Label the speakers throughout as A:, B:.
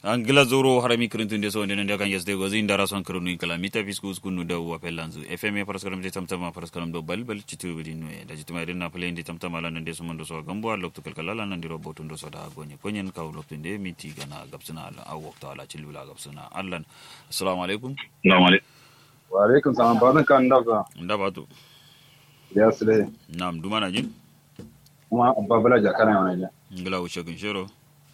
A: an gila zoro harami kirintun de so ndene de kan yesde go zin dara son kirunu kala mita fisku skunu da wa pelanzu fm paraskaram de tamtama paraskaram do bal bal citu bidi no da citu mai na play ndi tamtama lan de so mondo so gambo lokto kal kala lan ndi roboto ndo so da gonye konyen ka lokto de miti gana gabsuna ala a wakto ala cilbula gabsuna allan assalamu alaikum
B: Assalamu alaikum.
C: wa alaikum salam ba zan kan dafa
A: nda batu
C: ya sile
A: nam dumana jin
C: kuma babala jakana wani ja
A: ngila wuce gun shero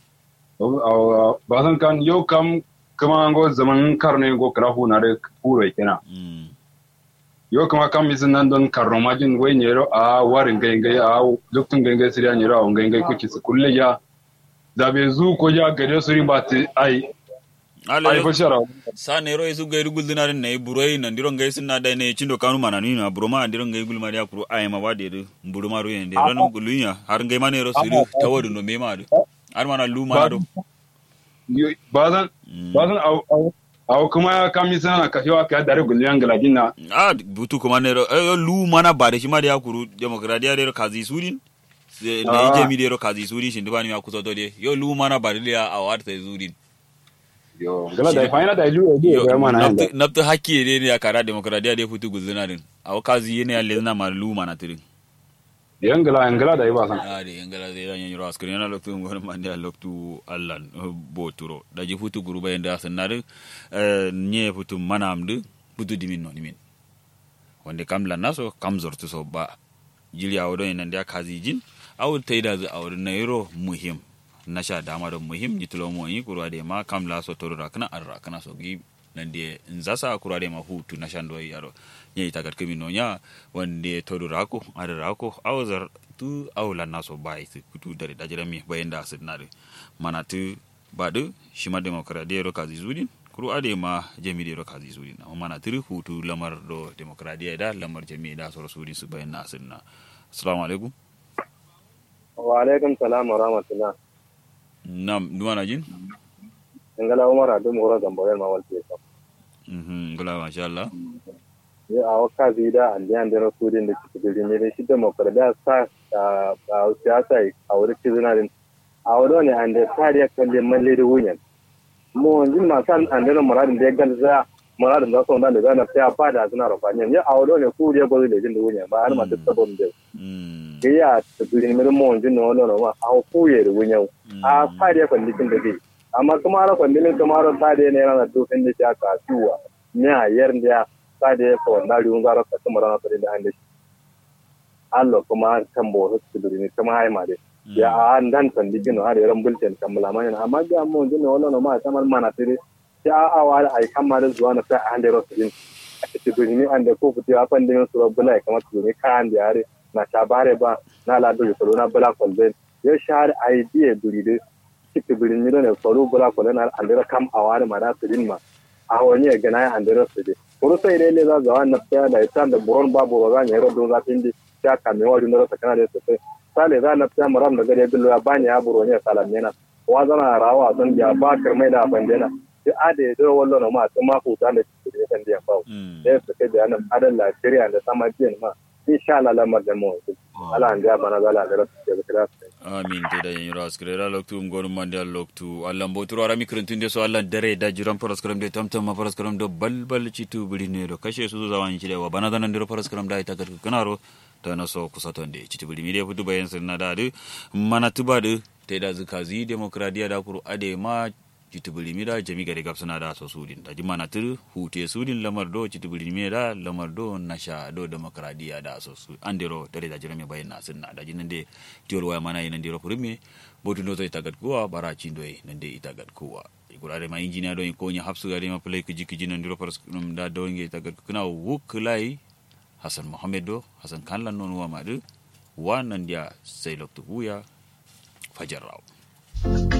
C: ba zan kan yau kam kuma go zaman karne go krahu na da kuro kina
A: mm
C: yau kuma kam misin nan don karno majin wai ne ro a warin gai gai a luktun gai gai siriya ne ro a gai gai kuki su kulle ya da be zu ko ya gade su ri ba ti ai
A: ala
C: ai fa shara
A: sa ne ro isu gairu guldina din ne buroi nan diron gai sunna da ne cindo kanu mana ni na buroma diron gai gulma ya kuro ay ma wade de buruma ro yende ran gulunya har gai ma ne ro suru tawadu no me ma do har mana lu ma do
C: ba zan ba zan au au au kuma kam misin na ka yawa ka dare gulyan galadin na
A: a butu kuma ne ro eh, lu mana ba da shi ma da ya kuro demokradiya de ro kazi surin Se- ne
C: Ah.
A: je mi de ro kazi surin shin dubani ya kuso to de yo lu mana ba da ya a wata zurin
C: yo gala da fa ina da ilu e ga mana yanda
A: nabta hakki ne ne ya kara demokradiya de futu gulzina din a kazi ne ya lezna ma lu mana tirin
C: yan gala yan gala da ba san
A: ade engala de yan yoro askri yana loktu ngon mande loktu allan boturo daji futu guruba yanda sanare nye futu manamdu futu dimin no nimin wande kam la naso kam zortu so ba jili awodo ina ndia kazi jin awu taida zu awodo na yoro muhim nasha dama do muhim jitulo mo yi kurwa de ma kam la so toro rakna ar rakna so gi nande nzasa kurwa de ma hutu nasha ndo yaro nye itagat kemi no nya wande toro rako ar rako awzar tu awla naso bai su kutu dare dajira mi bayenda sidnare mana tu badu shima demokradiya ro kazi zudin kuru ade ma jami ro kazi zudin amma mana tiri hutu lamar do demokradiya da lamar jami da so sudin su bayan sidna assalamu alaikum
B: Wa alaikum salam wa rahmatullah.
A: nam dumana jin
B: Ngala Umar Adu Mura Gamboyar ma walti ka.
A: mhm gula masha Allah
B: Ye a waka zida an diyan da rasudin da kike da ne shi demokradiya sa a a siyasa a wurin kizinarin. A wurin ne an da tariya kalle malle da wunyan. Mu wanzin masu an da muradin da ya galza muradin da sun da da na sai a fada suna rafani. Ya a wurin ne ku ya gozo da jin da wunyan ba har ma duk sabon da.
A: mm
B: Ke ya tsibirin mirin mu wanzin na wannan ma a ku ya da wunyan. a fare kwallikin da zai amma kuma ra kwallilin kuma ra sade ne yana tofin da ya kasuwa ne a yar da sade ya fa wannan riun zara ka kuma rana tare da hande Allah kuma kan bo su duri ne kuma ai ma dai ya an dan san digin har yaran bulten kan mulama ne amma ga mu jin wannan ma ta mana tare ya a wa ai kan ma da zuwa na sai an da rasu din a cikin duri ne an da ko fiti a fan din su rabbula kamar su ne kan da yare na tabare ba na la do su na bula kwalben ya share idea duri dai kiti birin mi ne faru bula ko na andira kam awari mara sidin ma a wani ya gana ya andira sidi kuru sai dai le za ga wannan tsaya da ita da buron babu ba ga ne don za tindi ta kame wa dun da kana da sai sale za na tsaya maram da gare billo ya bani ya buro ne salam ne na wa zana rawa don ya ba karmai da bandena sai ade do wallo no ma sai ma ku da ne da kan dia fa
A: mm
B: da su kai da nan adan la shirya da sama biyan ma insha Allah lamar da mu ala an ga bana zala da rasu da kira
A: amin te da yanyiro askre ra loktu ngonu mande loktu allan boturo ara mikrintun de so allan dare da jiran paraskram de tamtam ma paraskram do balbal citu bidine do kashe su zawan ci de wa bana danan de paraskram da ita gar kanaro ta na so kusa ton de citu bidimi de futu bayan sunna da de mana tuba de te da zikazi demokradiya da kuru ade ma citu bidimi da jami gare gab suna da so sudin da jima na tur hute sudin lamar do citu bidimi da lamar do nasha do demokradiya da so su andero dare da jiran me bayan na sunna da jinan de tiol waya mana yi nandiro kurime botu ndo to itagat kuwa bara chindo e nande itagat kuwa igurare ma engineer do ko nya hapsu gari ma play kiji kiji nandiro paras num da do nge itagat kuna wuklai hasan mohammed do hasan kanlan non wa madu wa nandia sai loktu buya fajar raw